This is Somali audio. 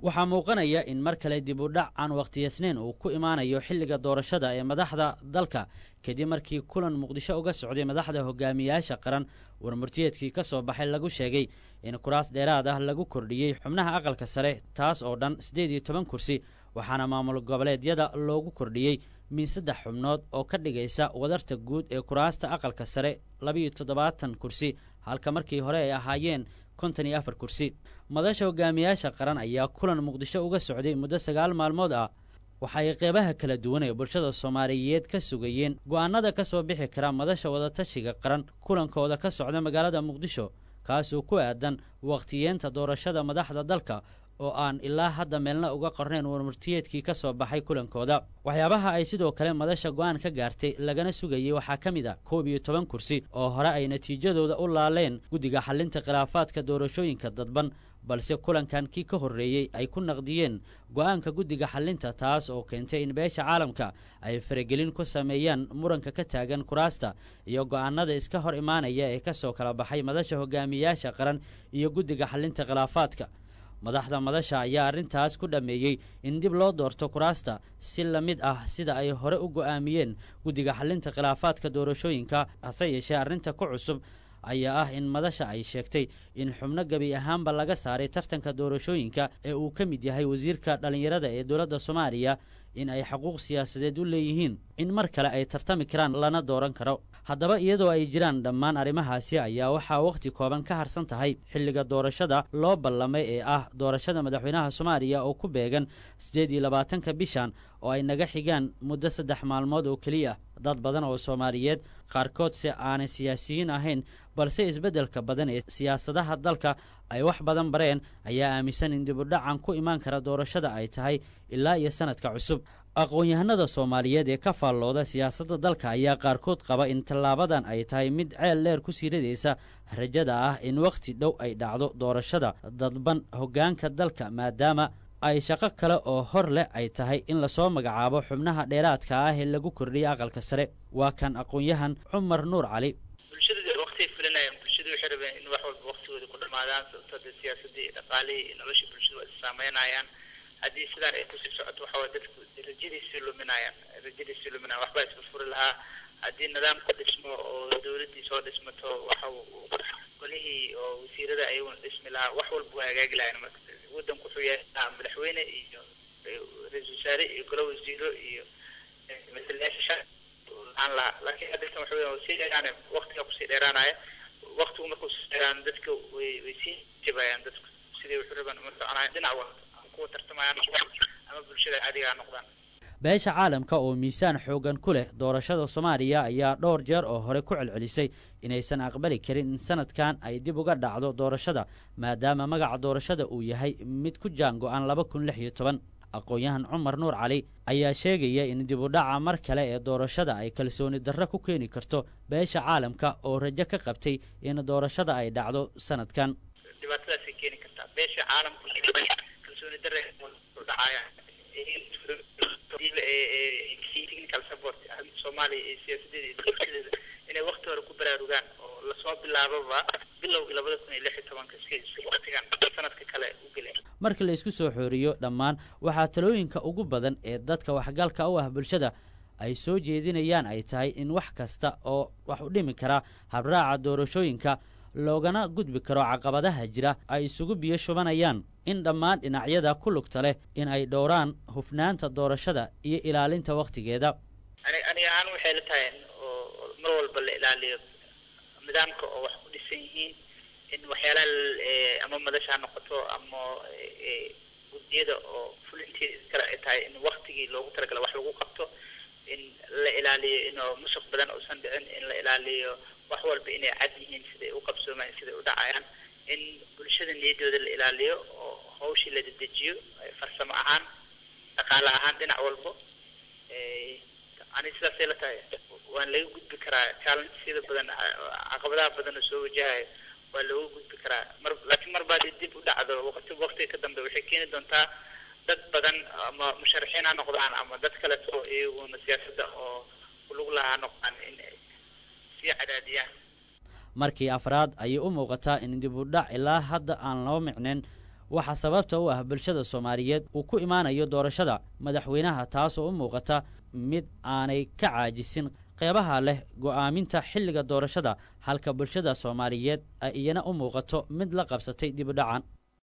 waxaa muuqanaya in mar kale dib u dhac aan wakhtiyaysnayn uu ku imaanayo xilliga doorashada ee madaxda dalka kadib markii kulan muqdisho uga socday madaxda hogaamiyaasha qaran warmurtiyeedkii ka soo baxay lagu sheegay in kuraas dheeraad ah lagu kordhiyey xubnaha aqalka sare taas oo dhan siddeed iyo toban kursi waxaana maamul goboleedyada loogu kordhiyey min saddex xubnood oo ka dhigaysa wadarta guud ee kuraasta aqalka sare labiiyo toddobaatan kursi halka markii hore ay ahaayeen konton iyo afar kursi madasha hogaamiyaasha qaran ayaa kulan muqdisho uga socday muddo sagaal maalmood ah waxa ay qeybaha kala duwan ee bulshada soomaaliyeed ka sugayeen go'aanada ka soo bixi kara madasha wadatashiga qaran kulankooda ka socda magaalada muqdisho kaasoo ku aadan wakhtiyeenta doorashada madaxda dalka oo aan ilaa hadda meelna uga qornayn warmurtiyeedkii ka soo baxay kulankooda waxyaabaha ay sidoo kale madasha go'aan ka gaartay lagana sugayey waxaa ka mid a koob iyo toban kursi oo hore ay natiijadooda u laaleen guddiga xalinta khilaafaadka doorashooyinka dadban balse kulankan kii ka horreeyey ay ku naqdiyeen go'aanka guddiga xalinta taas oo keentay in beesha caalamka ay faragelin ku sameeyaan muranka ka taagan kuraasta iyo go'aanada iska hor imaanaya ee ka soo kala baxay madasha hogaamiyaasha qaran iyo guddiga xalinta khilaafaadka madaxda madasha ayaa arrintaas ku dhammeeyey in dib loo doorto kuraasta si la mid ah sida ay hore u go'aamiyeen guddiga xalinta khilaafaadka doorashooyinka hase yeeshee arrinta ku cusub ayaa ah in madasha ay sheegtay in xubno gebi ahaanba laga saaray tartanka doorashooyinka ee uu ka mid yahay wasiirka dhallinyarada ee dowladda soomaaliya in ay xuquuq siyaasadeed u leeyihiin in mar kale ay tartami karaan lana dooran karo haddaba iyadoo ay jiraan dhammaan arrimahaasi ayaa waxaa wakhti kooban ka harsan tahay xilliga doorashada loo ballamay ee ah doorashada madaxweynaha soomaaliya oo ku beegan siddeed iyo labaatanka bishan oo ay naga xigaan muddo saddex maalmood oo keliya dad badan oo soomaaliyeed qaarkood se aanay siyaasiyiin ahayn balse isbeddelka badan ee siyaasadaha dalka ay wax badan bareen ayaa aaminsan in dibudhacan ku imaan kara doorashada ay tahay ilaa iyo sanadka cusub aqoon-yahanada soomaaliyeed ee ka faallooda siyaasadda dalka ayaa qaarkood qaba in tallaabadan ay tahay mid ceel dheer ku sii ridaysa rajada ah in wakhti dhow ay dhacdo doorashada dadban hoggaanka dalka maadaama ay shaqo kale oo hor leh ay tahay in lasoo magacaabo xubnaha dheeraadka ah ee lagu kordhiyay aqalka sare waa kan aqoon-yahan cumar nuur cali bulshada waqtiay fulinayaan bulshada waxay rabeen in wax walba waqtigooda ku dhamaadaan sababto dee siyaasadii iyo dhaqaalihii iyo nolosha bulshada waa isaameynayaan haddii sidaan ay kusii socoto waxa waa dadku rajadiisii luminayaan rajadiisii luminayaan waxbaa isfurfuri lahaa haddii nidaamku dhismo oo dawladdii soo dhismato waxa golihii oo wasiirada ayaguna dhismi lahaa wax walba waa hagaagi lahayn marka waddanku wuxuu yahay madaxweyne iyo ra-isul wasaare iyo golo wasiiro iyo matalayaasha aan lahaa laakiin haddatan waxa weya sii dheeraanay waqtiga kusii dheeraanaya waqtigu markuu sii dheeraano dadka way way sii jabayaan dadku sidii wuxuu rabaan uma soconayan dhinac walba kuwa tartamaya noqdaan ama bulshada caadigaa noqdaan beesha caalamka oo miisaan xoogan ku leh doorashada soomaaliya ayaa dhowr jeer oo hore ku celcelisay inaysan aqbali karin in sanadkan ay dib uga dhacdo doorashada maadaama magaca doorashada uu yahay mid ku jaan go-an laba kun lix iyo toban aqoon-yahan cumar nuur cali ayaa sheegaya in dib u dhaca mar kale ee doorashada ay kalsooni darro ku keeni karto beesha caalamka oo rajo ka qabtay in doorashada ay dhacdo sanadkan dhibaatadaasay keeni kartaa beesha caalamka kalsooni darre dhacaya technical support soomaaliya iyo siyaasadeeda iyo bulshadeeda inay wakti hore ku baraarugaan oo lasoo bilaababa bilowgii labada kun iyo lix iyo tobanka si waktigan sanadka kale u geleen marka la isku soo xooriyo dhammaan waxaa talooyinka ugu badan ee dadka waxgalka u ah bulshada ay soo jeedinayaan ay tahay in wax kasta oo wax u dhimi kara habraaca doorashooyinka loogana gudbi karo caqabadaha jira ay isugu biyo shubanayaan in dhammaan dhinacyada ku lugta leh in ay dhowraan hufnaanta doorashada iyo ilaalinta wakhtigeeda ani aniga ahaan waxay la tahay oo mar walba la ilaaliyo nidaamka oo wax ku dhisan yihiin in waxyaalaha ama madasha ha noqoto ama guddiyada oo fulinteeda kale ay tahay in waktigii loogu talagala wax lagu qabto in la ilaaliyo inoo musuq badan uusan dhicin in la ilaaliyo wax walba inay cad yihiin siday u qabsoomaan siday u dhacayaan in bulshada niyadooda la ilaaliyo oo hawshii la dedejiyo farsamo ahaan dhaqaale ahaan dhinac walbo ani sidaasay la tahay waan laga gudbi karaa challengesyada badan caqabadaha badan oo soo wajahayo waa looga gudbi karaa mar laakiin mar baad dib u dhacdo waqti waqtiga ka dambe waxay keeni doontaa dad badan ama musharaxiin ha noqdaan ama dad kaleto iyaguna siyaasadda oo kulug lahaa noqdaan in sii cadaadiyaan markii afraad ayay u muuqataa in dib u dhac ilaa hadda aan loo micnayn waxaa sababta u ah bulshada soomaaliyeed uu ku imaanayo doorashada madaxweynaha taasoo u muuqata mid aanay ka caajisin qeybaha leh go'aaminta xilliga doorashada halka bulshada soomaaliyeed ay iyana u muuqato mid la qabsatay dibudhacan